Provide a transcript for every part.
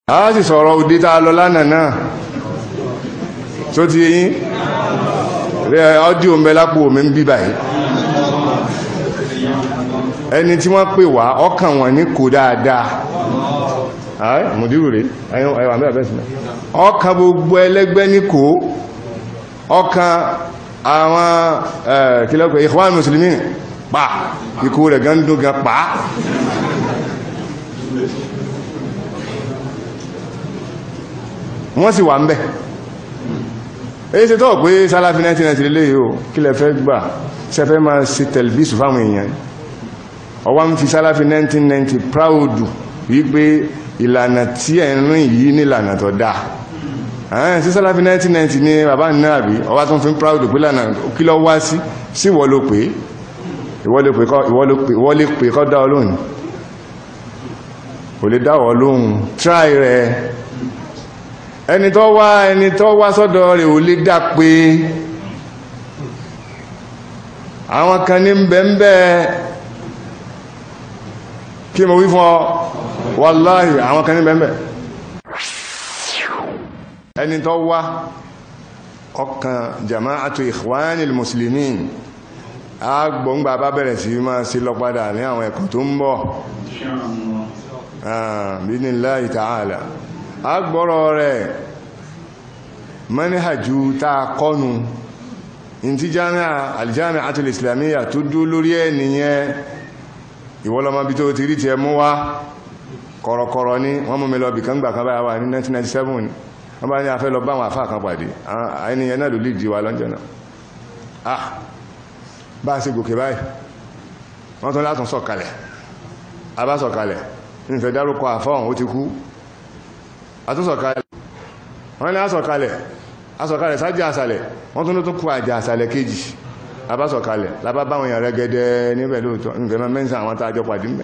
a sì sọ̀rọ̀ òde tá a lọ lánàá náà tó ti yín rẹ ọ́díò ń bẹ lápò mi ń bí báyìí ẹni tí wọ́n pè wá ọkàn wọn ní kò dáadáa ààrẹ mùdírù rẹ̀ ẹwà mẹ́rẹ̀ bẹ́ẹ̀ sílẹ̀ ọkàn gbogbo ẹlẹ́gbẹ́ ní kò ọkàn àwọn kílọ́pẹ̀ Ikhwan Muslimin pa ikú rẹ̀ gan dún gan pa wọ́n sì wà ń bẹ̀ èyí ṣe tọ́ pé sálàfí 1990 lè yóò kí lẹ fẹ́ gbà sẹfẹ́ máa ṣe tẹ̀lbísù fáwọn èèyàn ọwá ń fi sálàfí 1990 proud wípé ìlànà tí ẹ̀ ń rìn yìí ní ìlànà tó dáa ààrẹ sí sálàfí 1990 ní bàbá náà rí ọwá tó ń fi proud pé lànà kí lọ wá sí sí ìwọ ló pé ìwọ lè pè kọ́ dá ọ lóhùn kò lè dá ọ lóhùn try rẹ̀ ẹni tó wá ẹni tó wá sọ́dọ̀ rẹ̀ ò lè dá pé àwọn kan ní bẹ̀m̀bẹ̀ kí mo wí fún ọ wàláhì àwọn kan ní bẹ̀m̀bẹ̀ ẹni tó wá ọkàn jama'atu ikhwanil muslimin agbóngbà bá bẹ̀rẹ̀ sí máa sí lọ padà ní àwọn ẹ̀kọ́ tó ń bọ̀ bíníláì ta'ala agbọ́rọ̀ rẹ̀ manhaju tá kọ́nu in ti jami'a aljami'atul islamiyya tó dú lórí ẹ̀ nìyẹn ìwọ́lọ́mọ bí tó ti rí ti ẹ mú wá kọ̀rọ̀kọ̀rọ̀ ní wọ́n mú mi lọ bí kan gbà kan báyà wà ní 1997 wọ́n bá ní afẹ́ lọ bá àwọn àfáà kan pàdé ẹniyàn náà ló lè jí wa lọ́jọ́ náà ah bá a ṣe gòkè báyìí wọ́n tún látún sọ̀kalẹ̀ a bá sọ̀kalẹ̀ nífẹ̀ẹ́ dárúkọ àfọ́hùn ó ti kú àtúnsọ̀kalẹ̀ wọ́n ní àsọ̀kalẹ̀ àsọ̀kalẹ̀ sájà àsàlẹ̀ wọ́n tún tún kú àjà àsàlẹ̀ kejì àbásọ̀kalẹ̀ lábá báwọn èèyàn rẹ́gẹ́dẹ́ níbẹ̀ lóòtọ́ nífẹ̀ẹ́ mẹ́sàn àwọn tààjọ pàdé mẹ́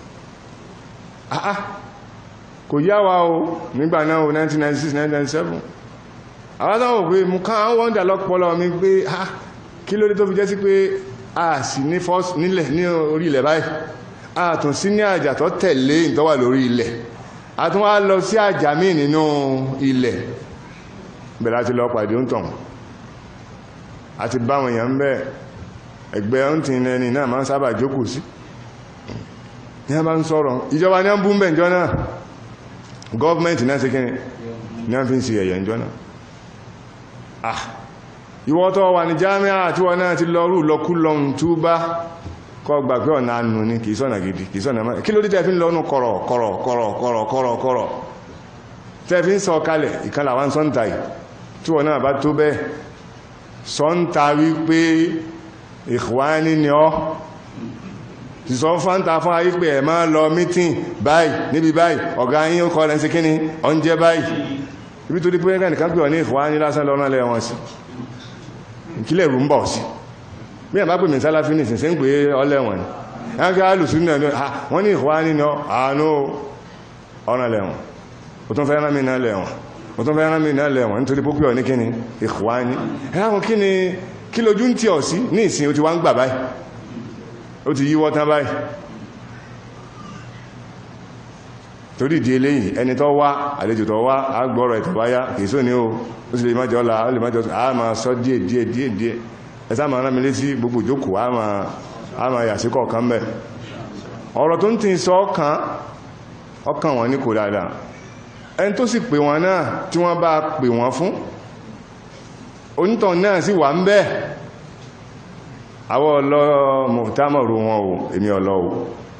àá kò yá wa o nígbà náà o 1996 1997 àwọn tó wò pé mú ká àwọn wọ́ndà lọ́pọ̀lọ́ mi pé ah kí ló dé tó fi jẹ́ sí pé a sì ní fọ́s nílẹ̀ ní orí ilẹ̀ báyìí a tún sí ní àjà tó tẹ̀lé ìtọ́wà lórí ilẹ̀ a tún wá lọ sí àjà míì nínú ilẹ̀ bẹ̀rẹ̀ àti lọ pàdé ń tàn àti báwọn èèyàn ń bẹ́ ẹgbẹ́ ń tí ẹni náà máa ń sábà jókòó sí ní a bá ń sọ̀rọ̀ ìjọba ní a ń bú mẹ́ ìjọ náà gọ́ọ̀mẹ́ntì náà sí kí ní a fi ń sí ẹ̀yẹ̀ ìjọ náà ah ìwọ tó wà ní jámíà tí wọ́n náà ti lọ rú lọkú lọ́n túbá kọ́ gbà pé ọ̀nà ànù ní kìí sọ́nà gidi kìí sọ́nà máa kí ló dé tẹ́ fi ń lọ́nù kọ̀rọ̀ kọ̀rọ̀ kọ̀rọ̀ kọ̀rọ̀ kọ̀rọ̀ kọ̀rọ̀ tẹ́ fi ń sọ kalẹ̀ ìkàlà wá ń sọ́ntà yìí tí wọ́n náà bá tó bẹ́ẹ̀ sọ́ntà wípé ìkwáni ni ọ́ ti sọ fáńtà fún ayé pé ẹ̀ máa lọ mítìn báyìí níbi báyìí ọ̀gá yín ó kọ́ lẹ́sí kíní ọ́njẹ́ báyìí ibi tó dí pé ẹgbẹ́ nìkan pè ọ ní ìkwáni lásán lọ́nà lẹ́wọ̀n sí ìkílẹ̀ rú ń bọ̀ sí bí ẹ̀ bá pè mí sálàfí ní ìsinsìn pé ọlẹ́wọ̀n ni ẹgbẹ́ alùsùn náà wọ́n ní ìkwáni nínú àánú ọ̀nà lẹ́wọ̀n ó tún fẹ́ rán mi náà lẹ́wọ̀n ó tún fẹ́ rán mi náà lẹ́wọ̀n nítorí pópí ọ̀ ní kíni ìkwáni ẹ̀ráhùn kíni kí lójú ń tí ọ̀ sí ní ìsìn ó ti wá ń gbà báyìí ó ti yíwọ́ tán báyìí torí ìdí eléyìí ẹni tó wá àlejò tó wá agbọ́rọ̀ ìtọ̀báyá kìí só ní o ó sì lè má jọ ọ́la ó lè má jọ a máa sọ díẹ̀ díẹ̀ díẹ̀ díẹ̀ ẹ̀sá máa rán mi létí gbogbo ìjókòó a máa yà sí kọ̀ọ̀kan bẹ̀ ọ̀rọ̀ tó ń tí sọ ọkàn ọkàn wọn ní kò dáadáa ẹni tó sì pè wọn náà tí wọ́n bá pè wọn fún onítàn náà sì wà ń bẹ́ àwọ́ ọlọ́ mọ̀támọ̀rò wọn o èmi ọlọ́ o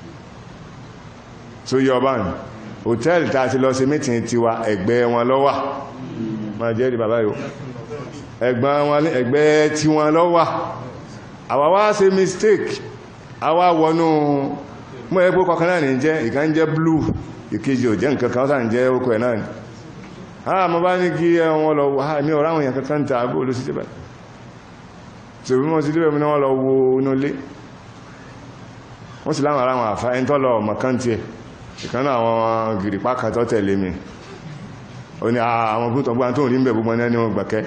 tó yọ bá ní hòtẹ́ẹ̀lì tàà ti lọ sí mítìn tiwa ẹgbẹ́ wọn lọ́wà ma jẹ́ rí bàbá yóò ẹgbẹ́ tí wọn lọ́wà àwa wá ṣe mistake àwa wọnú mọ́ ẹgbẹ́ kọkàn náà ní jẹ́ ìkan jẹ́ blue ìkejì ò jẹ́ nǹkan kan sáà jẹ́ ókò ẹ̀ náà ni a mọ́ bá ní kí wọn lọ wà ní ọ̀rọ̀ àwọn èèyàn kankan tà bó ló sí jẹ́ báyìí tí òbí mọ́ sí lébẹ̀ mi wọ́n lọ wo inú ilé wọ́n sì láwọn ará wọn àfá ẹni tọ́lọ mọ̀kántí ẹ̀ ìkan náà àwọn gìrìpá kan tó tẹ̀lé mi ó ní àwọn gúntàn gbọ́n tó rí ń bẹ̀ gbogbo ní wọn gbàkẹ́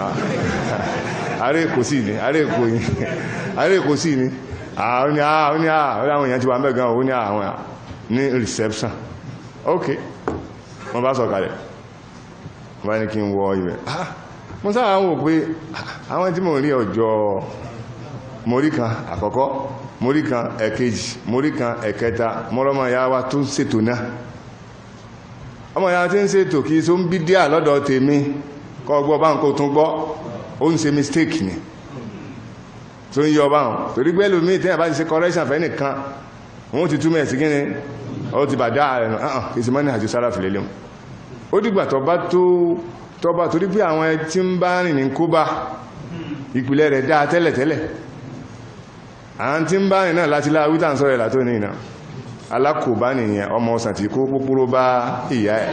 ààrẹ èkó sí ní ààrẹ èkó ní ààrẹ èkó sí ní àwọn ní àwọn èèyàn ti wà mẹ́ gan ó ní àwọn ní reception ok wọ́n bá sọ̀kalẹ̀ wọ́n bá ní kí n wọ ibẹ̀ mo sáà wò pé àwọn tí mo rí ọjọ́ morí kan àkọ́kọ́ morí kan ẹ̀kejì morí kan ẹ̀kẹta mọ́rọ́mọ́ ya wa tó ń ṣètò náà ọmọ ya tí ń ṣètò kí so ń bí díà lọ́dọ̀ tèmi kọ́ gbọ́ bá ń kó tún gbọ́ ó ń ṣe mistake ni tó ń yọ bá wọn torí pé lómi tí a bá ti ṣe correction fẹ́ nìkan wọ́n ti túmọ̀ sí kíni ó ti bàdá rẹ̀ nù kì í ṣe mọ́ni àti sára fìlélẹ̀ mu ó dìgbà tó bá tó tó bá torí pé àwọn tí ń bá rìn ní kóbá ìpìlẹ̀ rẹ̀ dáa tẹ́lẹ̀tẹ́lẹ̀ àwọn tí ń bá rìn náà láti láwí tàn sọ́rẹ̀ látó ní ìná alákòbá nìyẹn ọmọ ọsàn tí kó púpúrú bá ìyá ẹ̀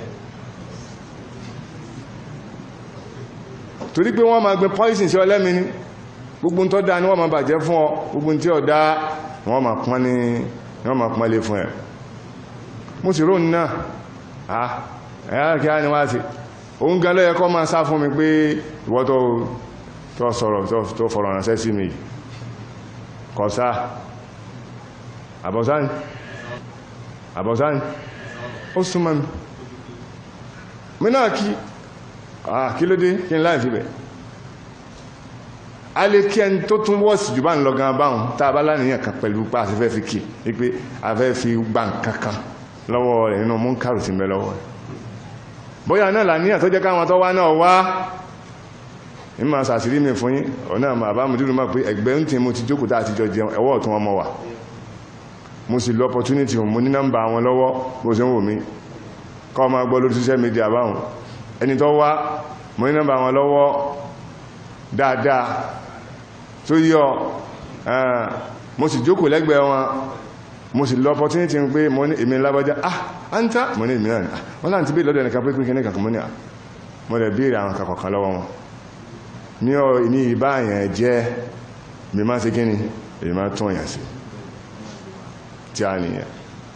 torí pé wọ́n máa gbé poison sí ọlẹ́mi ní gbogbo tó dáa ní wọ́n máa bàjẹ́ fún ọ gbogbo tí ó dáa wọ́n máa pọ́n ní wọ́n máa pọ́n lé fún ẹ̀ mo sì rónì náà ah ẹ̀yà kí á ní wá sí òun gan lọ́yẹ kọ́ máa sá fún mi pé ìwọ́ tó sọ̀rọ̀ tó fọ̀rọ̀ ránṣẹ́ sí mi kọ̀sá àbọ̀sáni àbọ̀sáni ó súnmọ́ mi mi náà kí kí ló dé kí n láì fi bẹ̀ a lè kí ẹni tó tún wọ́sì jù bá ń lọ gan báhùn tá a bá láníyàn kan pẹ̀lú pa àti fẹ́ fi kí wípé a fẹ́ fi gbà kankan lọ́wọ́ rẹ̀ nínú múnkàrù sí mẹ́ lọ́wọ́ rẹ̀ bóyá náà làníyàn tó jẹ́ káwọn tó wá náà wá ní ma sàṣírí mi fún yín ọ̀nà àmà àbámudúrú máa pé ẹgbẹ́ ń tí mo ti jókòó tá àtijọ́ jẹun ẹwọ́ ọ̀tún ọmọ wà mo sì lọ opportunity mo ní nọ́mbà wọn lọ́wọ́ bó ṣe ń wò mí kọ́ ma gbọ́ lórí social media báwọn ẹni tó wá mo ní nọ́mbà wọn lọ́wọ́ dáadáa tó yọ mo sì jókòó lẹ́gbẹ̀ẹ́ wọn mo sì lọ opportunity pé mo ní èmi lábọ́já ah anta mo ní èmi náà wọ́n láti bí lọ́dọ̀ ẹnìkan pé pín kí ní kankan mo ní à mo lè béèrè àwọn kankan lọ́wọ́ wọn ní ọ ní ìbáyàn jẹ́ mi máa ṣe gíní èyí máa tún ọ̀yàn sí tí a nìyàn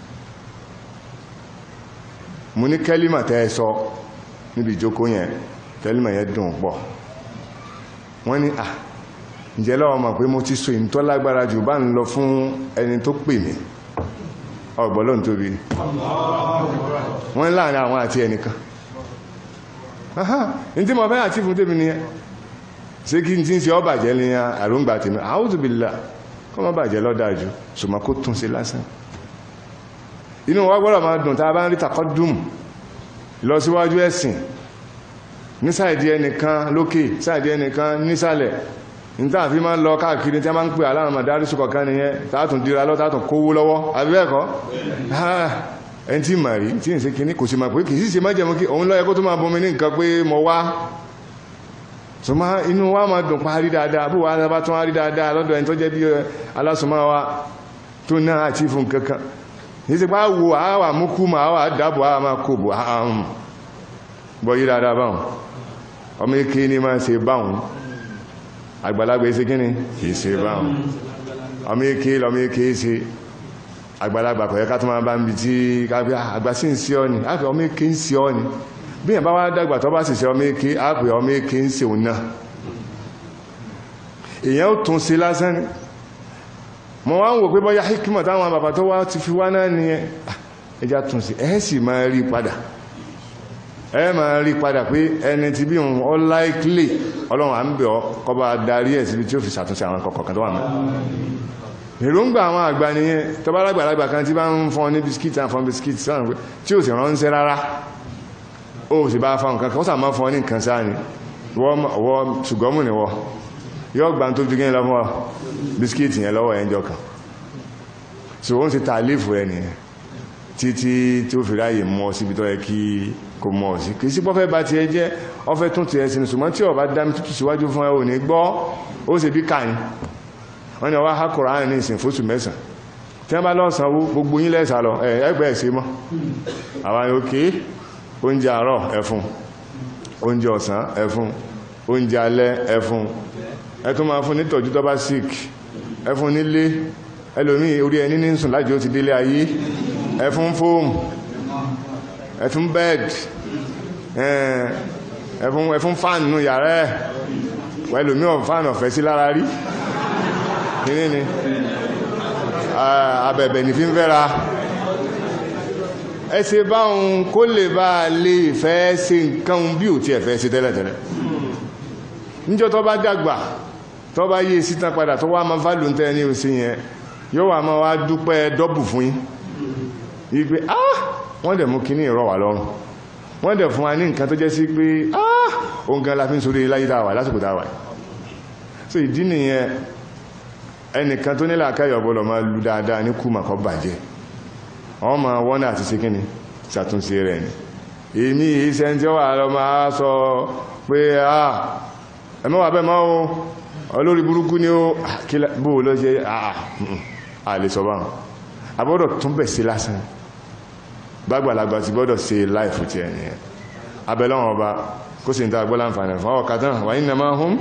mo ní kẹ́límà tẹ́ sọ níbi ìjókòó yẹn kẹ́límà yẹn dùn pọ̀ wọ́n ní à ǹjẹ́ lọ́wọ́ mọ̀ pé mo ti so ìntọ́ lágbára jù bá ń lọ fún ẹni tó pè mí ọgbọ̀lọ́n tóbi wọ́n láàrin àwọn àti ẹnìkan ní tí mo fẹ́ àti fún tèmi nìyẹn ṣé kí n tí ń ṣe ọbàjẹ́ ní àrùngbà tèmi a'udhu billah kọ́ mọ́ bàjẹ́ lọ́dájú ṣùgbọ́n kó tún sí lásán inú wa gbọ́dọ̀ máa dùn tá a bá ń rí takọ́dùm lọ síwájú ẹ̀sìn ní sáìdí ẹnìkan lókè sáìdí ẹnìkan nísàlẹ̀ níta fi máa ń lọ káàkiri tí a máa ń pè aláàrùn màdárí ṣùkọ̀ kan nìyẹn tààtùn dira lọ tààtùn kówó lọ́wọ́ àbíbẹ́ẹ̀kọ́ ẹni tí mà rí tí ń ṣe kíní kò sí máa pé kì í sì ṣe má jẹun kí òun lọ́yẹ kó tó máa bomi ní nǹkan pé mo wá sọmọ inú wa máa dùn pa rí dáadáa bó wa bá tún rí dáadáa lọ́dọ̀ ẹni tó jẹ́ bí alásùnmọ́ wa tó náà àti fún kankan ní ti pa wo àwà múkú ma àwà dábò àwà máa kò bò ààrùn bọ́ yí dáadáa báhùn ọmọ ike ní máa ṣe báhùn àgbàlagbà ṣe kíni kìí ṣe báhùn ọmọ ike lọmọ ike ṣe àgbàlagbà kọ̀yẹ́ ká tó máa bá ń bi tí káfí àgbà sí ń sí ọ ni àfẹ́ ọmọ ike ń sí ọ ni bí ẹ̀ bá wá dàgbà tó bá sì ṣe ọmọ eke àpè ọmọ eke ń ṣe òun náà èyàn ó tún sí lásán ní mọ̀ wá ń wò pé bọ́yá hikima táwọn bàbá tó wá ti fi wá náà ní ẹjá tún sí ẹ̀ sì máa rí padà ẹ máa rí padà pé ẹni tí bí òun ọ láìkílè ọlọ́run à ń bẹ̀ ọ́ kó bá darí ẹ̀ síbi tí ó fi ṣàtúnṣe àwọn kọ̀ọ̀kan tó wà mọ́ èròǹgbà àwọn àgbà nìyẹn tó bá lágbàlagbà kan tí bá ń fọn ní bisikíìtì àfọn bisikíìtì sọ́run pé tí ò sì ránṣẹ́ rárá ó sì bá fáwọn kankan ó sàmá fún ọ ní nǹkan sáà ni wọ́n ṣùgbọ́mù ni wọ́ yóò gbà tó dúgẹ́ lọ fún ọ bisikíìtì yẹn lọ́wọ́ ẹjọ́ kan so ó ń ṣe tààlífù ẹ nìyẹn títí tí ó fi ráyè mọ́ síbi tó yẹ kí kò mọ́ sí kì í sí pọ́fẹ́ bá ti ẹ jẹ́ ọfẹ́ tún ti ẹ sinú ṣùgbọ́n tí ọba dá mi tútù síwájú fún ẹ ò ní gbọ́ ó sì bí kàní wọ́n ni ọwá hákùrá ní ìsìn fóṣù mẹ́sàn tí wọ́n bá lọ́sànwó gbogbo yín lẹ́sà lọ ẹgbẹ́ ẹ̀sẹ̀ mọ́ àwọn òkè oúnjẹ àárọ̀ ẹfun oúnjẹ ọ̀sán ẹfun oúnjẹ alẹ́ ẹfun ẹtún máa fún nítọ̀jú tó bá sick ẹfun nílé ẹlòmí orí ẹni ní sùn láti ó ti délé ayé ẹfun fóòmù ẹfun bed ẹfun ẹfun fan nù yàrá ẹ ẹlòmí ọ̀ fan ọ̀fẹ́ sí lára rí kíní ni abẹ̀bẹ̀ ní fi ń fẹ́ra ẹsẹ báhun kó lè bá lè fẹ́ ṣe nǹkan bí ò tí ẹ̀ fẹ́ ṣe tẹ́lẹ̀tẹ́lẹ̀ níjọ́ tó bá dàgbà tó bá yé síta padà tó wá máa fálù tẹ́ ní òsì yẹn yóò wà máa wá dúpẹ́ dọ́bù fún yín yí pé ah wọ́n dẹ̀ mú kíní ìrọ̀ wà lọ́rùn wọ́n dẹ̀ fún wa ní nǹkan tó jẹ́ sí pé ah òun gan la fi ń sórí láyé dáwà lásìkò dáwà so ìdí nìyẹn ẹnìkan tó nílà káyọ̀ bọ́lọ̀ máa lu dáadáa ní kùmà kọ́ bàjẹ́ wọ́n máa wọ́n náà ti ṣe kíni ṣàtúnṣe rẹ̀ ni èmi iṣẹ́ tí ó wà lọ máa sọ pé ah ẹmọ́wà bẹ́ máa o olórí burúkú ni ó bó lọ ṣe àà lè sọ báwọn àbọ́dọ̀ tún bẹ̀ sí lásán gbàgbàlagbà ti gbọ́dọ̀ ṣe láìfù ti ẹni ẹ̀ abẹ́lọ́wọ̀n ọba kó sì ń ta gbọ́lá àǹfààní fún ọkà tán wà ní nàmá hum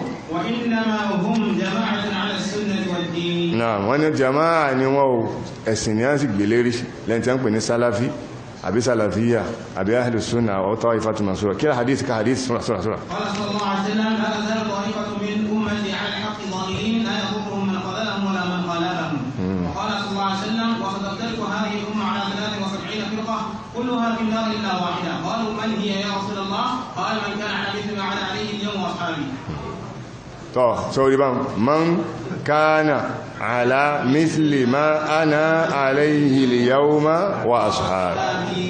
náà wọ́n ní jama'a ni wọ́n o ẹ̀sìn ni a sì gbé lérí lẹ́yìn tí a ń pè ní sálàfí àbí sálàfíyà àbí ahlu sunna ọ̀ tọ́ ifá tó masúra kí hadith ka hadith sura sura sura قال صلى الله عليه وسلم لا تزال طائفة من أمتي على الحق ظاهرين لا يضرهم من خذلهم ولا من خالفهم وقال صلى الله عليه وسلم وستفترق هذه الأمة على 73 فرقة كلها في النار إلا واحدة قالوا من هي يا رسول الله قال من كان على مثل ما على عليه اليوم وأصحابي tọ́ sórí bá man kánà àlá mísìlì má ánà alayhi al-yawma wa ashabi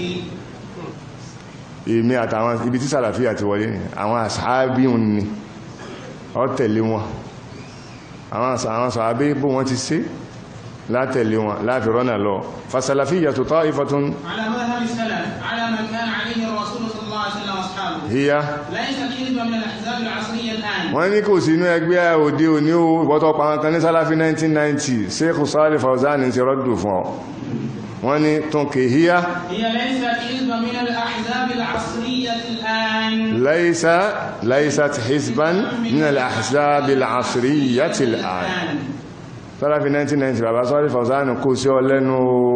èmi àtàwọn ibi tí sàlàfíà ti wọlé ní àwọn ashabi ń ní ọ tẹ̀lé wọn àwọn sàábé bó wọ́n ti ṣe látẹ̀lé wọn láti rọ́nà lọ fasalafiyya tó ta'ifatun على مذهب السلف على من كان عليه الرسول صلى الله عليه وسلم وأصحابه hiya ليس حزب من الأحزاب العصرية الآن wọ́n ní kò sínú ẹgbẹ́ òde òní o ìwọ́tọ̀ pàwọn kan ní sálàfí 1990 Sheikh Salih Fawzan ti rọ́dù fún ọ wọ́n ní tún kèhíyá هي ليست حزب من الأحزاب العصرية الآن ليس ليست حزبا من الأحزاب العصرية الآن sálàfí 1990 bàbá Salih Fawzan kò sí ọ lẹ́nu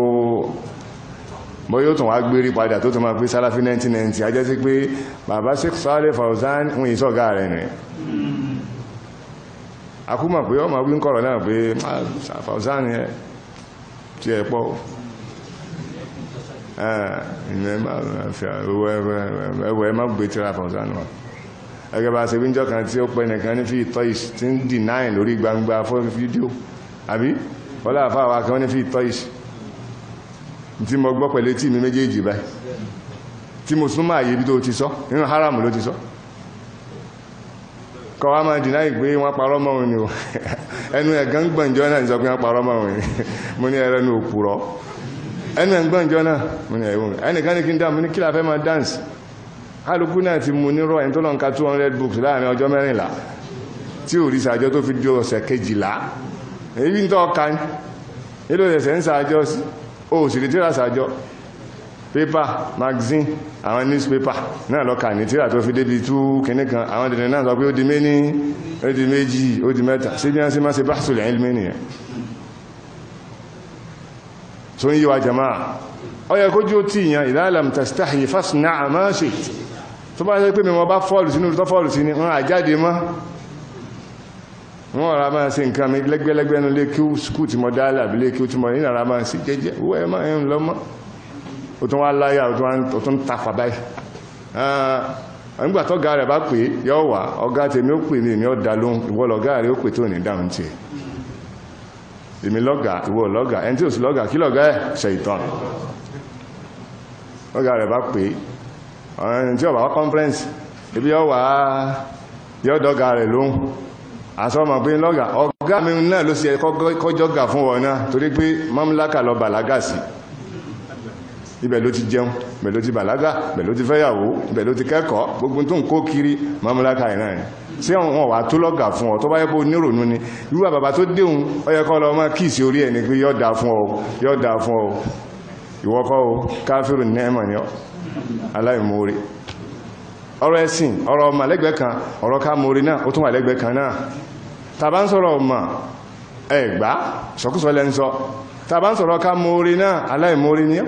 bọ́ yóò tún wá gbérí padà tó tún máa pé sálàfí 1990 ajẹ́ sí pé bàbá Sheikh Salih Fawzan ń yí sọ́gá rẹ̀ nìyẹn akúmọ̀ pé ọmọ wí ń kọ̀rọ̀ náà pé Fawzan yẹ tí ẹ pọ̀ ẹwọ ẹ má gbé tíra Fawzan wà ẹgbẹ́ bá ṣe wíjọ́ kan tí ó pẹ́ nìkan ní fi ìtọ́ ìṣ tí ń dìnáì lórí gbangba fún fídíò àbí wọ́lá àfáwà kan ní fi ìtọ́ ìṣ tí mo gbọ́ pẹ̀lú tí mi méjèèjì báyìí tí mo súnmọ́ àyè bí tó ti sọ nínú haram ló ti sọ kọ wá máa dìná ìgbé wọn parọ́ mọ́ òun ni o ẹnu ẹ̀gán gbọ̀njọ́ náà sọ pé wọ́n parọ́ mọ́ òun ni mo ní ẹrẹ́nu òpùrọ́ ẹnu ẹ̀gbọ̀njọ́ náà mo ní ẹ̀wọ̀n ẹnìkan ní kí n dá mo ní kí la fẹ́ máa dáǹsì kálukú náà ti mú nírọ̀ ẹni tó lọ́n ka 200 books láàrin ọjọ́ mẹ́rìnlá tí ò rí sàjọ́ tó fi di ọ̀sẹ̀ kejìlá èyí ń tọ́ ka ní ilé ẹ̀sẹ̀ ń sàjọ́ sí ó sì rí tíra sàjọ́ paper magazine àwọn newspaper náà lọ́ka ní tíra tó fi débi tú kìíní kan àwọn dìde náà sọ pé ó di méní ó di méjì ó di mẹ́ta sí bí wọ́n sí máa ṣe bahsul ilmi nìyẹn tó ń yí wa jama'a ó yẹ kójú tí ìyàn idha lam tastahi fasna' ma shi'ta tó bá ṣe pé mi wọ́n bá fọ́ọ̀lù sínú tó fọ́ọ̀lù sí ni wọ́n àjáde mọ́ wọ́n ra máa ṣe nǹkan mi lẹ́gbẹ́lẹ́gbẹ́ ní lé kí skú tí mo dálé àbí lé kí ó tí mo nínú ara máa ṣe jẹ́jẹ́ owó ẹ̀ máa ń lọ mọ́ ó tún wá láyà ó tún tafà báyìí nígbà tọ́gá rẹ̀ bá pè yọ wà ọ̀gá tèmi ó pè mí èmi ó dá lóhùn ìwọ lọ̀gá rẹ̀ ó pè tó ní dáhùn tiẹ̀ èmi lọ́gà ìwọ lọ́gà ẹni tí ò sí lọ́gà kí lọ́gà ẹ̀ ṣe ìtàn ọ̀gá rẹ̀ bá pè ọ̀rìn tí ó bá wá conference ibi yọ wà yọ dọ́gà rẹ̀ lóhùn àsọ́mọ̀ pé lọ́gà ọ̀gá mi náà ló sì ẹ kọjọ́gà fún wọn náà torí pé mamlaka lọ bàlágà sí ibẹ̀ ló ti jẹun ibẹ̀ ló ti bàlágà ibẹ̀ ló ti fẹ́yàwó ibẹ̀ ló ti kẹ́kọ̀ọ́ gbogbo tó ń kó kiri mamlaka ẹ̀ náà ni sí wọn wà tó lọ́gà fún ọ tó bá yẹ kó nírònú ni irú àbàbà tó déhùn ó yẹ kọ́ lọ mọ́ kíìsì orí ẹ̀ ni pé yọ́ da fún ọ yọ́ da fún ọ ìwọ́kọ́ o káfíìrù nẹ́ẹ̀mọ̀ ni ọ aláìmoore ọ̀rọ̀ ẹ̀sìn ọ̀rọ̀ ọmọ lẹ́gbẹ̀ẹ́ kan ọ̀rọ̀ ká moore náà ó tún wà lẹ́gbẹ̀ẹ́ kan náà tàbá ń sọ̀rọ̀ ọmọ ẹ̀gbá sọkúsọ lẹ́ ń sọ tàbá ń sọ̀rọ̀ ká moore náà aláìmoore ni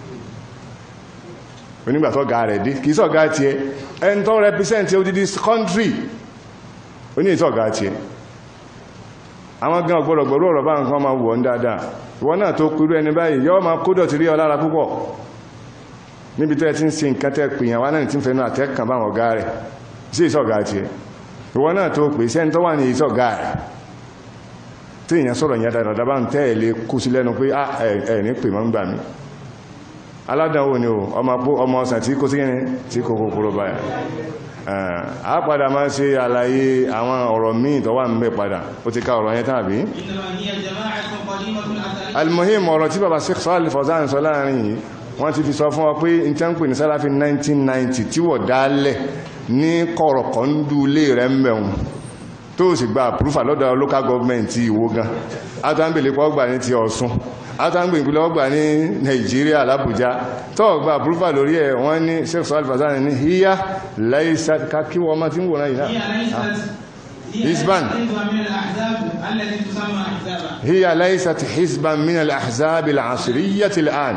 onígbàtọ́ ga rẹ̀ dé kìí sọ̀gá tí ẹ ẹn tó represent odidi country oní ìsọ̀gá tí ẹ àwọn gan ọgbọ́dọ̀ gbọ́rọ̀ ọ̀rọ̀ bá nǹkan máa wọ̀ ń dáadáa ìwọ náà tó kúrú ẹni báyìí yọ́ máa kó dọ̀tí rí ọ lára púpọ̀ níbi tẹ́ ti ń ṣe nǹkan tẹ́ pè yàn wá náà tí ń fẹ́nu àtẹ́kàn bá ọ̀gá rẹ̀ sí ìsọ̀gá tiẹ̀ ìwọ náà tó pè sẹ́ni tó wà ní ìsọ̀gá rẹ̀ tí èèyàn sọ̀rọ̀ yẹn dáadáa bá ń tẹ́ ẹ̀ lé kú sí lẹ́nu pé ẹ̀ ní pè mọ́ ń gbà mí aládánwò ni o ọmọ ọ̀sán tí kò sí kíni tí kò kòkòrò báyà a padà máa ṣe àlàyé àwọn ọ̀rọ̀ míì tó wà ń bẹ padà ó ti ká ọ̀rọ̀ yẹn tàbí almuhim ọ̀rọ̀ tí bàbá Sheikh Saalih Fawzān sọ láàrin yìí wọ́n ti fi sọ fún ọ pé n tẹ́ ń pè ní sálàfí 1990 tí wọ̀ dálẹ̀ ní kọ̀rọ̀kọ̀ ń dú ilé rẹ̀ ń bẹ̀rùn tó sì gba àpúrúfà lọ́dọ̀ local government ti Ìwó gan átàǹgbèlé pọ̀ gbà ní ti Ọ̀ṣun átàǹgbèlé pọ̀ gbà ní Nàìjíríà l'Àbújá tó gba àpúrúfà lórí ẹ̀ wọ́n ní Sheikh Saalih Fawzān ní híyá láìsá kí wọ́n máa ti ń wòrán yìí náà حزبا هي ليست حزبا من الأحزاب العصرية الآن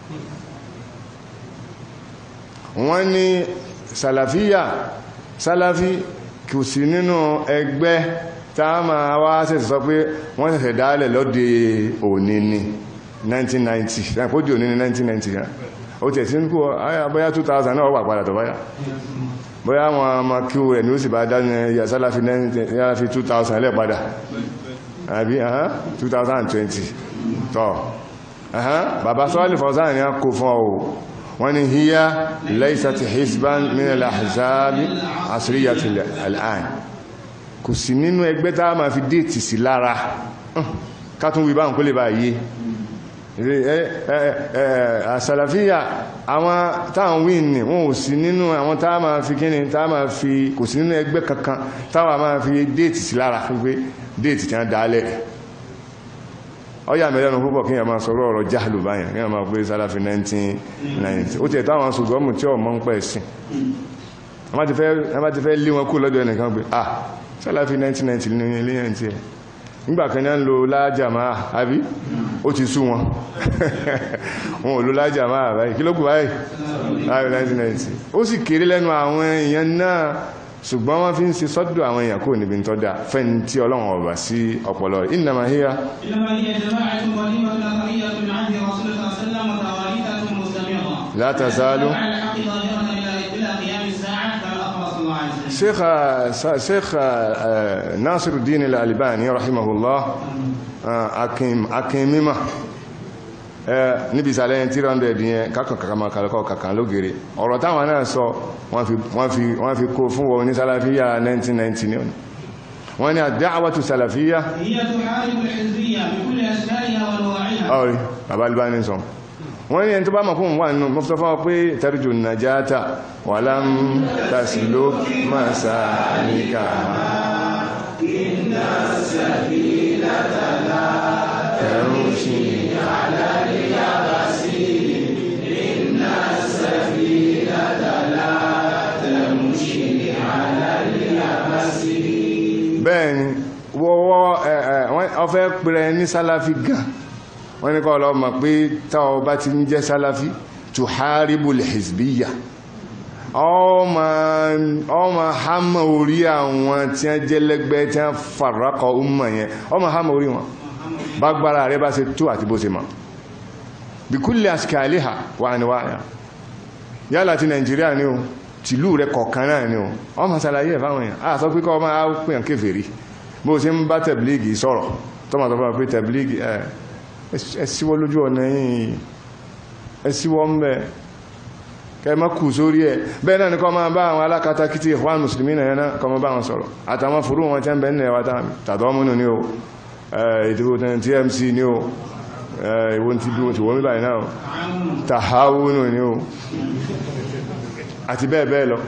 wọ́n ní sàlàfíyà sàlàfí kò sí nínú ẹgbẹ́ tá a máa wá sẹ̀sẹ̀ sọ pé wọ́n sẹ̀sẹ̀ dálẹ̀ lọ́dẹ òní ní 1990 ṣàpójú òní ní 1990 yá ó tẹ̀ sí ń kú bóyá 2000 náà wà padà tó báyà bóyá wọn ọmọ kí o rẹ̀ ní ó sì bá dájú ẹ̀yà sálàfí 2000 lẹ́ padà àbí 2020 tọ́ bàbá Saalih Fawzān ni a kò fún ọ wọ́n ni hiya laysat hizban min al-ahzab asriyati al-an kò sí nínú ẹgbẹ́ tá a máa fi déètì sí lára kátún wí bá ń kó lè bá yé àsàlàfíà àwọn táwọn wí ní wọn ò sí nínú àwọn tá a máa fi kíni tá a máa fi kò sí nínú ẹgbẹ́ kankan táwọn máa fi déètì sí lára pé déètì tí wọ́n dálẹ̀ ọyá mẹ́lẹ́nu púpọ̀ kí yà máa sọ̀rọ̀ ọ̀rọ̀ jáàlù báyìí kí yà máa pé sálàfí 1990 ó ti ẹ̀tọ́ àwọn ṣùgbọ́mù tí ọmọ ń pẹ̀ sí a má ti fẹ́ lé wọn kú lọ́dọ̀ ẹnìkan pé ah sálàfí 1990 ní ilé yẹn tí ẹ nígbà kan náà ń lo lájàmá àbí ó ti sú wọn wọn ò lo lájàmá àbáyìí kí ló kù báyìí láàrin 1990 ó sì kéré lẹ́nu àwọn èèyàn náà ṣùgbọ́n wọ́n fi ń ṣe sọ́dọ̀ àwọn èèyàn kò níbi tó dáa fẹ́ni tí ọlọ́run ọba sí ọpọlọ rẹ̀ innama hiya la tazalu sheikh nasiruddin al-albani rahimahullah akin mímọ̀ níbi ìsàlẹ̀ 300 yẹn kákan kàkàmà kàlẹ́kọ̀ kàkàn lógere ọ̀rọ̀ táwọn náà sọ wọ́n fi kó fún wọn ní sálàfíà 1990 ní ọ̀nà wọ́n ni ad-da'watu sálàfíà ọ̀rí bàbá albani sọ wọ́n ni ẹni tó bá mọ̀ fún wà nínú mọ́fẹ́ fún pé tarju najata wa lam tasluk masalika inna sabilata la tamshi على اليابسين إن السفينة لا تمشي على اليابسين bẹ́ẹ̀ni wọ́wọ́ ọfẹ́ pẹ̀rẹ ní sálàfí gan wọ́n ní kọ́ lọ mọ̀ pé táwọn bá ti ń jẹ́ sálàfí tuharibul hizbiyya ọmọ hama orí àwọn tí wọ́n jẹ́ lẹ́gbẹ́ tí wọ́n farakọ̀ umma yẹn ọmọ hama orí wọn bágbára rẹ bá ṣe tó àti bó ṣe mọ̀ bí kúlẹ̀ àṣìkàlẹ́hà wà ní wáyà yálà ti nàìjíríà ní o tìlú rẹ kọ̀ọ̀kan náà ní o ọmọ sàlàyé ẹ̀fáwọn èèyàn a sọ pé kọ́ ọmọ àpèyàn kéfèrí bó ṣe ń bá tẹ̀blígì sọ̀rọ̀ tọ́mọ̀ tó fọ́nà pé tẹ̀blígì ẹ síwọ́ lójú ọ̀nà yìí ẹ síwọ́ ń bẹ kẹ mọ́ kù sórí ẹ̀ bẹ́ẹ̀ náà ni kọ́ máa bá àwọn alákatakítí ìwọ́n mùsùlùmí náà kọ́ máa bá wọn sọ̀rọ̀ àtàwọn fúrú wọn tẹ́ ń bẹ ní ẹwà tàdọ́múnú ní o ìdíkò tmc ní o ìwọ́n tí bí wọ́n ti wọ́n mí báyìí náà tàháwúnù ní o àti bẹ́ẹ̀ bẹ́ẹ̀ lọ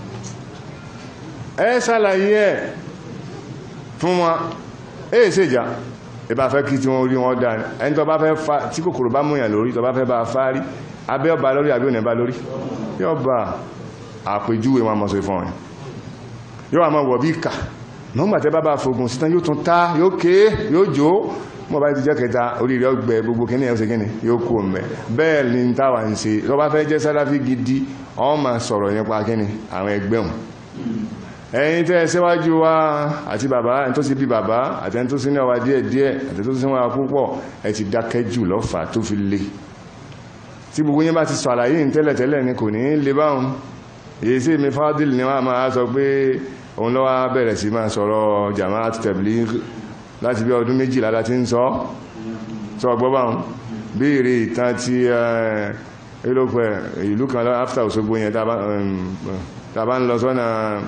ẹ ṣàlàyé ẹ̀ fún wọn èyí ṣe ìjà ìbá fẹ́ kí tí wọ́n rí wọn dáa ẹni tó bá fẹ́ fa tí kòkòrò bá múyàn lórí tó bá fẹ́ bá fárí abẹ́ ọba lórí àbí òní bá lórí yóò bá àpèjúwe wọn mọ̀ sí fún ọ̀yìn yóò àmọ́ wọ̀ bí ìkà nọ́gbàtẹ́ bá bá fogun sítan yóò tún tá yóò ké yóò jó mọ́ bá ti jẹ́ kẹta orí rẹ̀ ọgbẹ̀ gbogbo kíní ẹ̀ kíní yóò kú ọmọ bẹ́ẹ̀ ni táwà ń ṣe tó bá fẹ́ jẹ́ sáláfí gidi ó máa sọ̀rọ̀ nípa kíní àwọn ẹgbẹ́ wọn ẹ̀yin tẹ́ síwájú wa àti bàbá ẹni tó sì bí bàbá àti ẹni tó sí náà wa díẹ̀ díẹ̀ àti tó sí wọn púpọ̀ ẹ ti dákẹ́ jù lọ́fà tó fi le tí gbogbo yín bá ti sàlàyé ní tẹ́lẹ̀tẹ́lẹ̀ ni kò ní lè báhùn èyí sí mi fádìl ni wọ́n máa sọ pé òun lọ́wọ́ bẹ̀rẹ̀ sí máa sọ̀rọ̀ jamaat tabligh láti bí ọdún méjìlá láti ń sọ sọ gbọ́ báhùn béèrè ìtàn ti ẹlòpẹ̀ ìlú kan after Òṣogbo yẹn tàbá ń lọ sọ́nà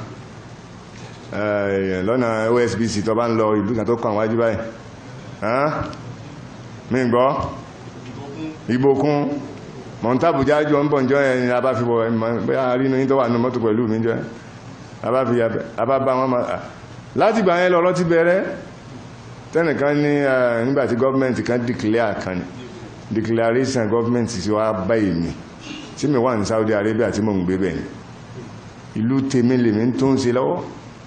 lọ́nà OSBC tó bá ń lọ ìlú kan tó kàn wájú báyìí mi gbọ́ ìbòkun mọ̀ntàbùjá jọ ń bọ̀ jọ ẹni a bá fi bọ̀ bẹ́ẹ̀ rínú yí tó wà ní mọ́tò pẹ̀lú mi jẹ́ a bá bá wọn ma láti gbà yẹn lọ́rọ́ ti bẹ̀rẹ̀ tẹ́nìkan ní nígbàtí gọ́ọ̀mẹ́ntì kan declare kan declaration gọ́ọ̀mẹ́ntì sí wá bá èmi tí mi wà ní Saudi Arabia tí mo ń gbé bẹ̀yìn ìlú tèmi lèmi tó ń ṣe lọ́wọ́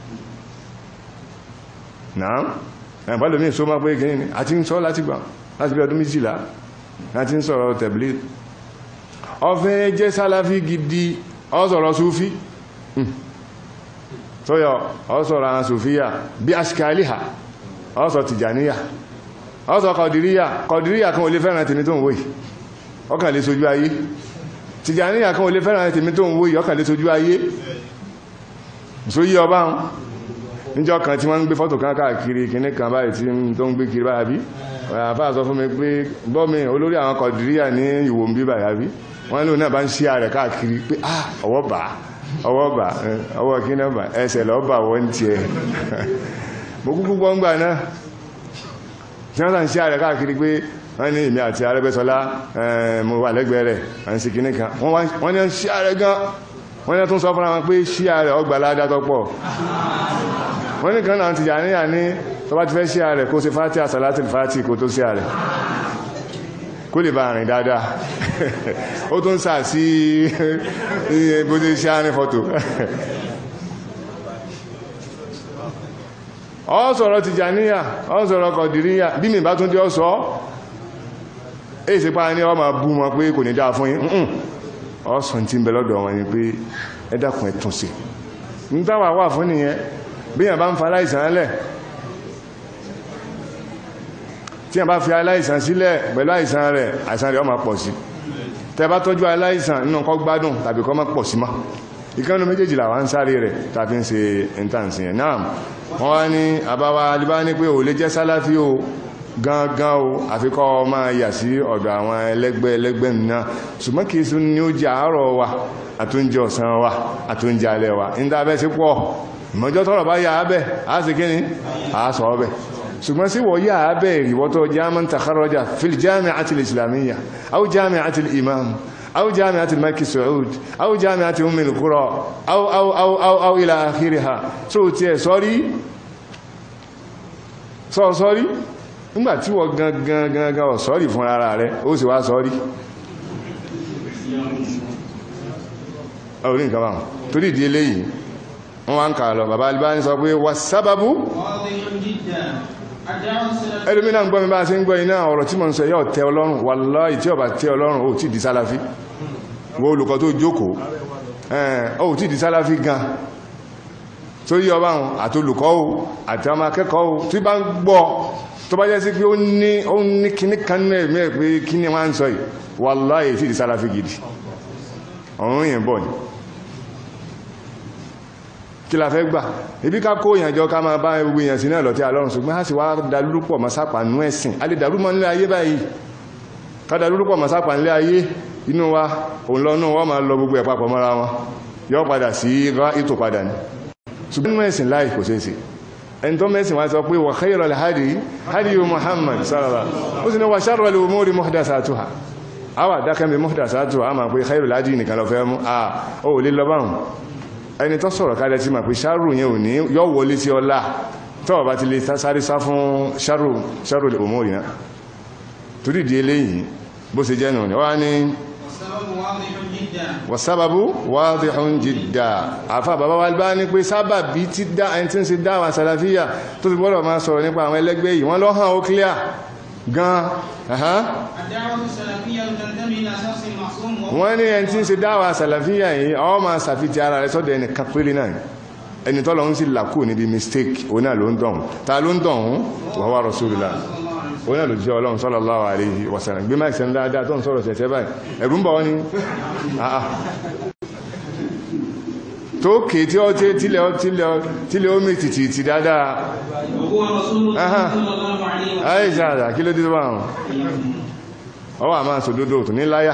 náà ẹ̀bálòmí só máa pé kí ní àti ń sọ láti gbà láti bí ọdún méjìlá láti ń sọ̀rọ̀ tẹ̀blé ọfẹ́ jẹ́ sálàfí gidi ọ́sọ̀rọ̀ súfí tóyọ ọ́sọ̀rọ̀ àwọn súfíyà bí aṣkàlíhà ọ́sọ̀ tìjàníyà ọ́sọ̀ kọ̀dìríyà kọ̀dìríyà kan ò lè fẹ́ràn tèmi tó ń wòyí ọkàn lè sojú ayé tìjàníyà kan ò lè fẹ́ràn tèmi tó ń wòyí ọkàn lè sojú ayé sóyí ọba níjọ́ kan tí wọ́n ń gbé fọ́tò kan káàkiri kìíní kan báyìí tí tó ń gbé kiri báyà bí àfáà sọ fún mi pé gbọ́mi olórí àwọn kọ̀dìríyà ní ìwò ń bí báyà bí wọ́n lóun náà bá ń ṣí ààrẹ káàkiri pé ah ọwọ́ bà ọwọ́ bà ọwọ́ kí náà bà ẹsẹ̀ lọ́ bà wọ́n ti ẹ̀ mo kúkú gbọ́ngbà náà tí wọ́n sàn ṣí ààrẹ káàkiri pé wọ́n ní èmi àti Arẹ́gbẹ́ṣọlá mo wà lẹ́gbẹ̀ẹ́ rẹ̀ à ń ṣe kìíní kan wọ́n ní ṣí ààrẹ gan wọ́n ní tún sọ fúnra wọn pé ṣí ààrẹ ọgbà ládá tọ́pọ̀ wọ́n ní kan náà ti yà níyà ní tó bá ti fẹ́ ṣí ààrẹ kó ṣe fàtí àsàlátì fàtí kó tó ṣí ààrẹ kó lè bá rìn dáadáa ó tún sà sí bó ṣe ṣe àárín fọ́tò ọ sọ̀rọ̀ Tìjàníyà ọ sọ̀rọ̀ Kọ̀dìríyà bí mi bá tún jẹ́ ọ sọ èyí sí pa ní ọ máa bú wọn pé kò ní dáa fún yín ọ̀sán tí ń bẹ lọ́dọ̀ wọn ni pé ẹ dákun ẹ tún ṣe ní táwà wà fún nìyẹn bí yàn bá ń fa aláìsàn lẹ̀ tí yàn bá fi aláìsàn sílẹ̀ pẹ̀lú àìsàn rẹ̀ àìsàn rẹ̀ ó máa pọ̀ sí tẹ́ bá tọ́jú aláìsàn nínú kó gbádùn tàbí kó má pọ̀ sí má ìkánu méjèèjì làwọn ń sáré rẹ̀ tàbí ń ṣe intanṣi yẹn náà wọ́n wá ní àbáwá alibá ní pé ò lè jẹ́ sálàfí o gangan o àfikọ́ máa yà sí ọ̀dọ̀ àwọn ẹlẹ́gbẹ́ ẹlẹ́gbẹ́ náà ṣùgbọ́n kìí sún ní ó jẹ́ àárọ̀ wa àtúnjẹ ọ̀sán wa àtúnjẹ alẹ́ wa ní dábẹ́ sí pọ̀ ìmọ̀jọ́ tọ́rọ̀ bá yà á bẹ̀ á sì kí ni á sọ ọbẹ̀ ṣùgbọ́n sí wọ́n yà á bẹ̀ ìwọ́tọ̀ jámán takharraja fil jami'ati al-islamiyya aw jami'ati al-imam aw jami'ati al-Makki Saud aw jami'ati Umm al-Qura aw aw aw aw aw ila akhiriha tó tiẹ̀ sọ́rí sọ́ sọ́rí nígbàtí wọ́n gangan gangan ọ̀ sọ́rí fún ara rẹ̀ ó sì wá sọ́rí orí nǹkan báwọn torí ìdí eléyìí wọ́n wá ń kà lọ bàbá Albani sọ pé wà sábàbú ẹlòmínà ń gbọ́ mi bá ṣe ń gbọ́ iná ọ̀rọ̀ tí mo ń sọ yọ́ tẹ́ ọlọ́run wallahi tí ó bá tẹ́ ọlọ́run ó tí di sálàfí wọ́n olùkọ́ tó jókòó ó tí di sálàfí gan tó yí ọba wọn àtolùkọ́ o àti ọmọ akẹ́kọ̀ọ́ o tí bá ń gbọ́ tó bá jẹ́ sí pé ó ní ó ní kíní kan náà mẹ́ pé kíní wá ń sọ yìí wallahi tí di sálàfí gidi ọ̀run yẹn bọ̀ ni kí la fẹ́ gbà ibi ká kó ìyànjọ ká máa bá gbogbo èèyàn sí náà lọ́tí àlọ́run ṣùgbọ́n a sì wá dalúrúpọ̀ masápa nú ẹ̀sìn a lè dalúmọ́ nílé ayé báyìí ká dalúrúpọ̀ masápa nílé ayé inú wa òun lọ náà wọ́n máa lọ gbogbo ẹ̀ papọ̀ mọ́ra wọn yọ padà sí rá ètò padà ní ṣùgbọ́n nínú ẹ̀sìn láì kò ṣeéṣe ẹni tó mẹ́sìn wá sọ pé wa khayral hadi hadi Muhammad sallallahu ó sì ní wa sharral umuri muhdathatuha àwà dákẹ́mi muhdathatuha a máa pé khayral hadi nìkan lọ fẹ́ mú à ó lè lọ báhùn ẹni tó sọ̀rọ̀ kálẹ̀ tí ma pé ṣárù yẹn ò ní yọ́ wọlé sí ọlá tọ́wọ̀ bá ti lè sáré sá fún ṣárù ṣárù lè òmò ìná torí di eléyìí bó ṣe jẹ́ nù ní wá ní wàsábàbú wadihun jidda àfà bàbá wa bá ní pé sábàbí tí dá ẹni tí ń ṣe dáwà sàlàfíà tó fi gbọ́dọ̀ máa sọ̀rọ̀ nípa àwọn ẹlẹ́gbẹ́ yìí wọ́n lọ́hàn ó clear gan wọ́n ní ẹni tí ń ṣe dáwà sàlàfíà yìí ọ ma sàfitì ara rẹ̀ sọ́dọ̀ ẹni kapiri náà ẹni tọ́lọ ń sí làkú níbi mistake o náà ló ń dọ̀hún ta ló ń dọ̀hún wa huwa rasulullah ó náà lòjíṣẹ́ ọlọ́run sallallahu alaihi wasallam gbé máìkì sẹ́ni dáadáa tó ń sọ̀rọ̀ sẹ̀sẹ̀ báyìí ẹ̀rù ń bọ̀ wọ́n ni àà tó kè tí ó tílẹ̀ ó mìtì tì tì dáadáa وهو رسول الله Aha. صلى الله عليه وسلم àìṣà àdà kí ló dé tó bá wọn ọwọ́ àmà sòdodo tó ní láyà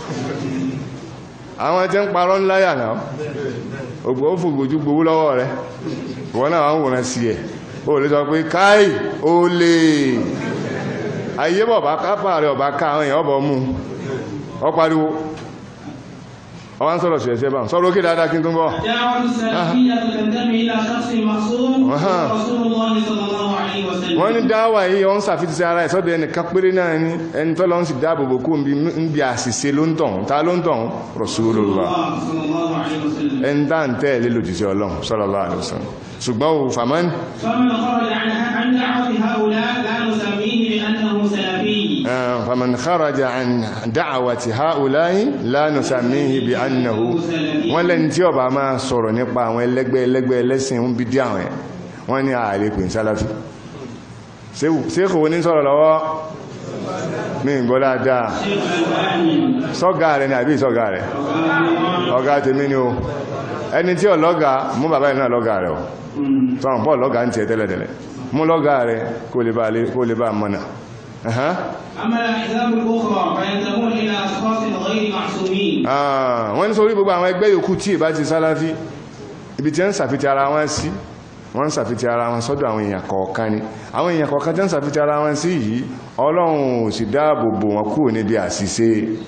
àwọn tí ń parọ́ ń láyà náà ògbò ó fògbòjú gbowó lọ́wọ́ rẹ̀ ìwọ náà wọ́n wòrán sí ẹ̀ ó lè sọ pé káì ó lè ayé bọ̀ bá kápá rẹ̀ ọ̀bá ká àwọn èèyàn ọ̀bọ̀ mú ọ pariwo ọwọ́n sọ̀rọ̀ sí ẹ̀ṣẹ́ bá sọ̀rọ̀ ókè dáadáa kí n tún bọ̀ دعوة السلفية تنتمي إلى شخص مخصوم Aha. وهو رسول الله صلى الله عليه وسلم wọ́n ní dáwà yìí wọ́n sàfitì sí ara ìsọ́dọ̀ ẹnìkan péré náà ní ẹni tọ́lọ́ ń sì dáàbòbò kú ń bí àṣìṣe ló ń tọ̀hún ta ló ń tọ̀hún Rasulullah الله صلى الله عليه وسلم ẹni tá ń tẹ́ẹ̀lé lòdìsí ọlọ́run sallallahu alaihi wasallam ṣùgbọ́n ò fàmán فمن خرج عن عن دعوة هؤلاء لا نسميه بأنه سلفي فمن خرج عن دعوة هؤلاء لا نسميه بأنه wọ́n lẹ́ni tí ó bá máa sọ̀rọ̀ nípa àwọn ẹlẹ́gbẹ́ ẹlẹ́gbẹ́ ẹlẹ́sìn ń bí dí àwọn ẹ̀ wọ́n ní ààrẹ pè ń sálàfí ṣéèkù wo ní sọ̀rọ̀ lọ́wọ́ mi ń gbọ́ dáadáa شيخ الألباني sọ́gá rẹ̀ ní àbí ìsọ́gá rẹ̀ ọ̀gá tèmi ni o ẹni tí ọlọ́gá mú bàbá ìnáà lọ́gá rẹ̀ o sọ́run pọ̀ lọ́gá ń tiẹ̀ tẹ́lẹ̀tẹ́lẹ̀ mú lọ́gá rẹ̀ kó lè bá lè- kó lè bá mọ́nà Ẹ̀hán. أما الأحزاب الأخرى فينتمون إلى أشخاص غير معصومين Ah, wọ́n ní sórí gbogbo àwọn ẹgbẹ́ yòókù tí ìbá ti sálàfí ibi tí ń sàfitì ara wọn sí wọ́n ń sàfitì ara wọn sọ́dọ̀ àwọn èèyàn kọ̀ọ̀kan ni àwọn èèyàn kọ̀ọ̀kan tí ń sàfitì ara wọn sí yìí ọlọ́run ò sì dáàbò bò wọn kúrò níbi àṣìṣe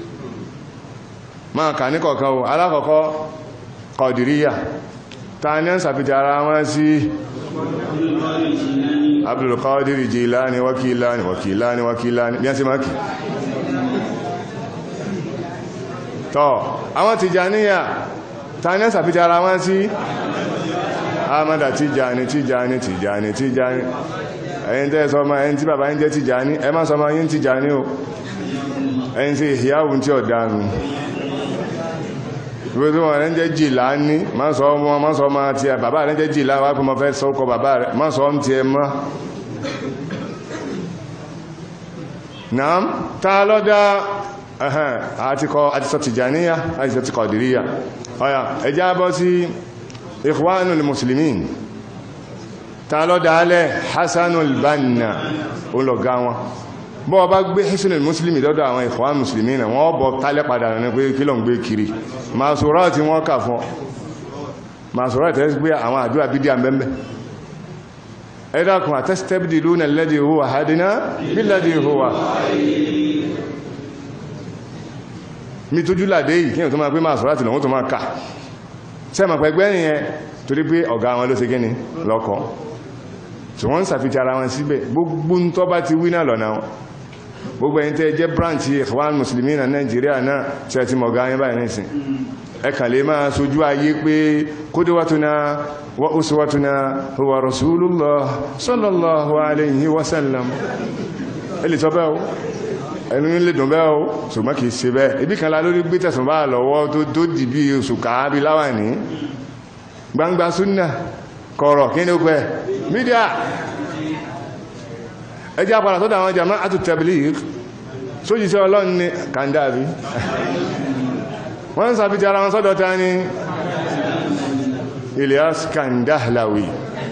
máa kà ní kọ̀ọ̀kan o alákọ̀ọ́kọ́ kọ̀dìríyà ta ní ń sàfitì ara wọn sí Abdul Qadir Jilani wakilani wakilani wakilani bí a sì máa kì tọ́ àwọn Tìjàníyà ta ní ṣàfíjà ara wọn sí Ahmada Tìjàní Tìjàní Tìjàní Tìjàní ẹ̀yin tẹ́ sọ ma ẹni tí bàbá ń jẹ́ Tìjàní ẹ má sọ ma yín Tìjàní o ẹni tí ìyáwó tí ọ̀dánu ìwé tó wọ́n rẹ̀ ń jẹ́ Jìlání má sọ ọmọ má sọ ọmọ tí ẹ bàbá rẹ̀ ń jẹ́ Jìlá wá pé mo fẹ́ sọ ọkọ bàbá rẹ̀ má sọ ọ́n tí ẹ mọ́ náà ta lọ́dá ẹ̀hẹ́n àti kọ àti sọ Tìjàníyà àti sọ ti Kọ̀dìríyà ọ̀yà ẹjá bọ́ sí Ikhwanul Muslimin ta lọ́dá alẹ́ Hasanul Banna olọ̀gá wọn bọ́ ọba gbé Hasanul Muslimin lọ́dọ̀ àwọn Ikhwanul Muslimin náà wọ́n bọ̀ tálẹ́ padà ní pé kí lọ ń gbé kiri Masurah tí wọ́n kà fún Masurah tẹ́ gbé àwọn àdúrà bídíà mẹ́mẹ́ ẹ̀dàkùn àtẹ́sítẹ́bìdìlúnà alladhi huwa hadina billadhi huwa mi tójú làdé yìí kíyàn tó máa pé máa sọ láti lọ́wọ́ tó máa ká sẹ́mà pẹ̀gbẹ́ nìyẹn torí pé ọ̀gá wọn ló ṣe gíní lọ́kọ́ tí wọ́n ń sàfihàn ara wọn síbẹ̀ gbogbo ń tọ́ bá ti wí náà lọ́nà wọn gbogbo ẹ̀yin tẹ́ jẹ́ branch Ikhwan Muslimin náà Nàìjíríà náà tí ẹ ti mọ̀ gáyín báyìí nísìn ẹ kàn lè máa sojú ayé pé qudwatuna wa uswatuna huwa Rasulullah sallallahu alayhi wa sallam ẹ lè sọ bẹ́ẹ̀ o ẹnu lè dùn bẹ́ẹ̀ o ṣùgbọ́n kìí ṣe bẹ́ẹ̀ ibi kan la lórí gbé tẹ̀sùn bá lọ́wọ́ tó tó dì bí oṣù káàbí láwà ní gbangba súnnà kọ̀rọ̀ kí ní ó pẹ́ mídíà ẹjẹ́ àpàdà tó dáwọn jama'atu tabligh sójì sí ọlọ́run ní kàndáàbí wọ́n ń sàfíjà ara wọn sọ́dọ̀ ta ní Ilyas Kandahlawi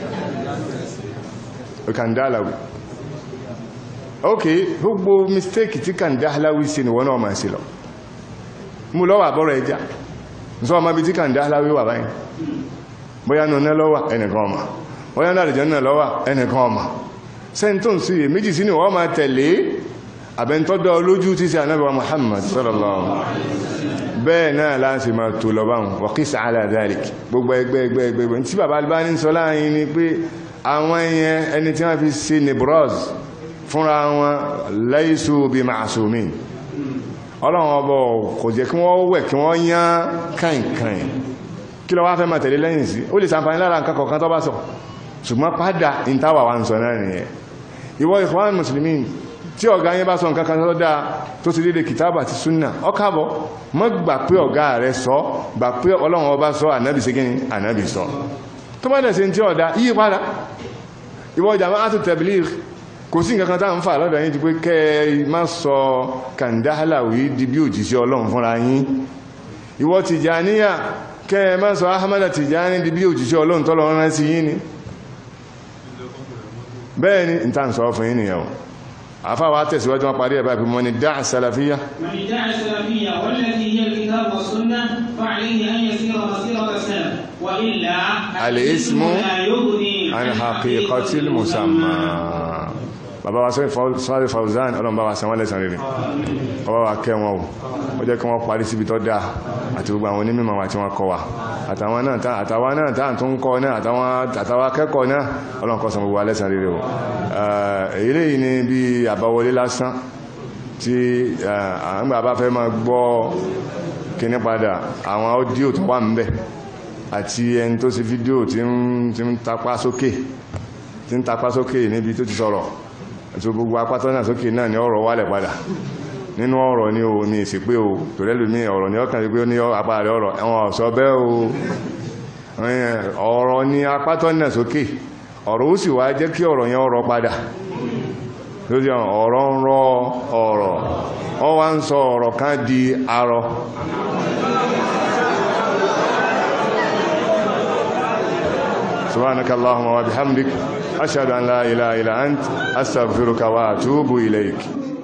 Kandahlawi ok gbogbo mistake tí Kandahlawi ṣe ni wọ́n náà máa ṣe lọ mú lọ́wọ́ àbọ́rọ̀ ẹja sọ ọmọ bí tí Kandahlawi wà báyìí bóyá nù náà lọ́wọ́ ẹnìkan ọmọ bóyá náà àlùjànnà náà lọ́wọ́ ẹnìkan ọmọ sẹ́ntọ́n sí è méjì sí ni wọ́n máa tẹ̀lé àbẹ́ntọ́dọ̀ olójú tí sí ànábì wa Muhammad sallallahu bẹ́ẹ̀ náà láti máa tó lọ báhùn wa qis ala dhalik gbogbo ẹgbẹ́ ẹgbẹ́ ẹgbẹ́ tí bàbá Albani sọ láàrin ni pé àwọn ẹyẹn ẹni tí wọ́n fi ṣe nebros fúnra wọn laysu bi ma'sumin ọlọ́run ọbọ̀ kò jẹ́ kí wọ́n wẹ̀ kí wọ́n yán kàìnkàìn kí lọ wá fẹ́ máa tẹ̀lé lẹ́yìn sí ó lè sàǹfàní lára nǹkan kọ̀ọ̀kan tó bá sọ ṣùgbọ́n padà ìntàwà wa ń sọ náà nìyẹn ìwọ Ikhwan Muslimin tí ọ̀gá yẹn bá sọ nǹkan kan tó dáa tó ti dédé kìtàbà àti súnà ọkàbọ̀ mọ́ gbà pé ọ̀gá rẹ̀ sọ gbà pé ọlọ́run ọba sọ ànábì sí kíni ànábì sọ tó bá dẹ̀ sí tí ọ̀dá yí padà ìwọ Jama'atu Tabligh kò sí nǹkan kan tá ń fà lọ́dọ̀ yín ti pé kẹ́ ẹ má sọ kàndáhàláwì di bí òjíṣẹ́ ọlọ́run fúnra yín ìwọ Tìjàníyà kẹ́ ẹ má sọ Ahmada Tìjàní di bí òjíṣẹ́ ọlọ́run tọ́lọ́run rán sí yín ni bẹ́ẹ̀ ni ìta ń sọ fún yín nìyẹn o àfáwà tẹ̀síwájú wọn parí ẹ̀bá ìpínmọ́ ni dáà sàlàfíyà من ادعى السلفية والتي هي الكتاب والسنة فعليه أن يسير مسيرة السلف وإلا الاسم لا يغني عن حقيقة المسمى bàbá wa sọ́rọ̀ Fawzan ọlọ́run bá wa san wọ́n lẹ́san rere ọba wa kẹ́ wọn o ó jẹ́ kí wọ́n parí síbi tó dáa àti gbogbo àwọn onímọ̀ wa tí wọ́n kọ́ wa àtàwọn náà tá àtàwọn náà tá tó ń kọ́ náà àtàwọn akẹ́kọ̀ọ́ náà ọlọ́run kó san gbogbo wa lẹ́san rere o èyí lèyí ni bí àbáwọlé lásán tí àwọn bàbá fẹ́ máa gbọ́ kíní padà àwọn ọ́díò tó wà ń bẹ̀ àti ẹni tó ṣe fídíò tí ń tapá sókè tí ń tapá sókè níbi tó ti sọ̀rọ̀ àti gbogbo apátọ́ náà sókè náà ni ọ̀rọ̀ wálẹ̀ padà nínú ọ̀rọ̀ ní o ní ìsìpé o tó lẹ́lù ní ọ̀rọ̀ ní ọkàn wípé ó ní apá rẹ̀ ọ̀rọ̀ ẹ̀wọ̀n ọ̀sọ́ bẹ́ o ọ̀rọ̀ ní apátọ́ náà sókè ọ̀rọ̀ ó sì wá jẹ́ kí ọ̀rọ̀ yẹn ọ̀rọ̀ padà lórí ọ̀rọ̀ ń rọ ọ̀rọ̀ ọ wá ń sọ ọ̀rọ̀ kan di arọ سبحانك اللهم وبحمدك أشهد أن لا إله إلا أنت أستغفرك وأتوب إليك